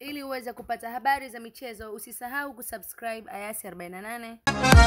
Ili uweze kupata habari za michezo, usisahau kusubscribe Ayasi 48.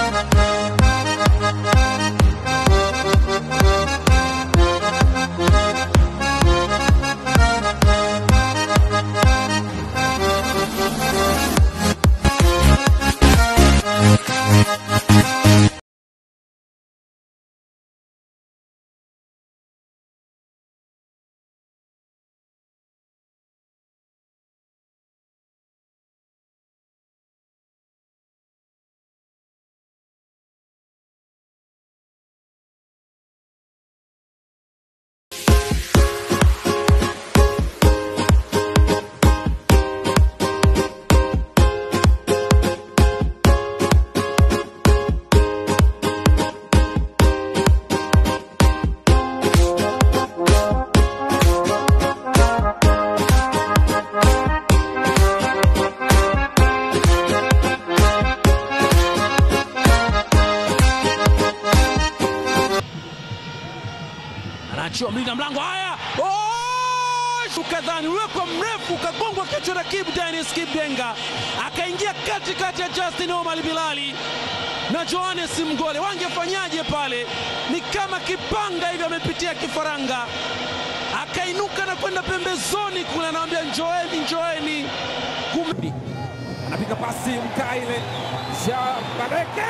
Anaachia mlinda mlango. Haya, Oh! ukadhani uwekwa mrefu ukagongwa kichwa na Kibu Dennis Kibdenga, akaingia katikati ya Justin Omar Bilali na Johannes Mgole. Wangefanyaje pale? Ni kama kipanga hivi, amepitia kifaranga, akainuka na kwenda pembezoni kule, anawambia njoeni, njoeni Kum... anapiga pasi Mkaile Shabaleke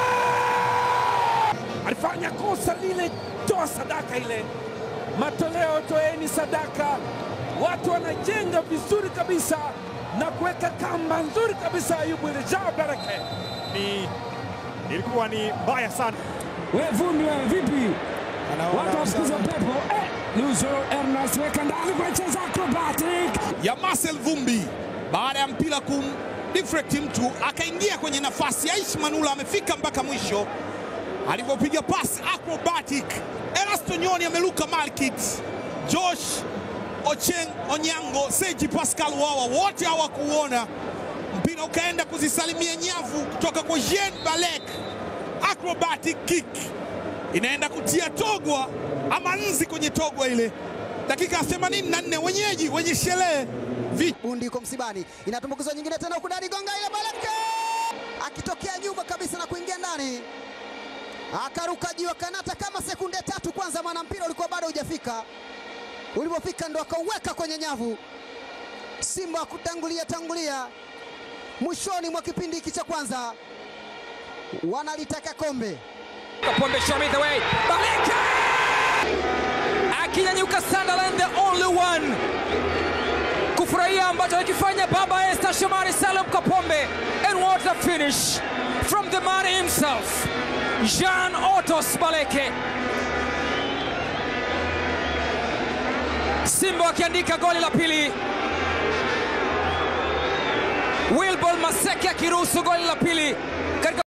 alifanya kosa lile, toa sadaka ile, matoleo toeni sadaka. Watu wanajenga vizuri kabisa na kuweka kamba nzuri kabisa. Ayubu ile Shabaleke ni ilikuwa ni mbaya sana. we vumbi we vipi? Watu wasikiza pepo eh, Luzo Ernest weka ndani kwa cheza acrobatic ya Marcel Vumbi baada ya mpira kum deflect mtu akaingia kwenye nafasi. Aishi Manula amefika mpaka mwisho alivyopiga pasi acrobatic. Erasto Nyoni ameluka markit. Josh Ocheng Onyango, Seji Pascal Wawa wote hawakuona mpira, ukaenda kuzisalimia nyavu kutoka kwa Jean Balek. Acrobatic kick inaenda kutia togwa ama nzi kwenye togwa ile, dakika 84 wenyeji wenye sherehe Bundi yuko msibani, inatumbukizwa nyingine tena huku ndani, gonga ile Baleke akitokea nyuma kabisa na kuingia ndani, akaruka juu, akanata kama sekunde tatu kwanza, maana mpira ulikuwa bado hujafika. Ulipofika ndo akauweka kwenye nyavu. Simba kutangulia tangulia mwishoni mwa kipindi hiki cha kwanza, wanalitaka kombe. Kapombe show me the way. Baleka! Akinyanyuka Sunderland the only one. Kufurahia ambacho alikifanya baba Esther Shomari Salum Kapombe. And what a finish from the man himself. Jean Otos Baleke. Simba akiandika goli la pili. Wilbol Maseke akiruhusu goli la pili katika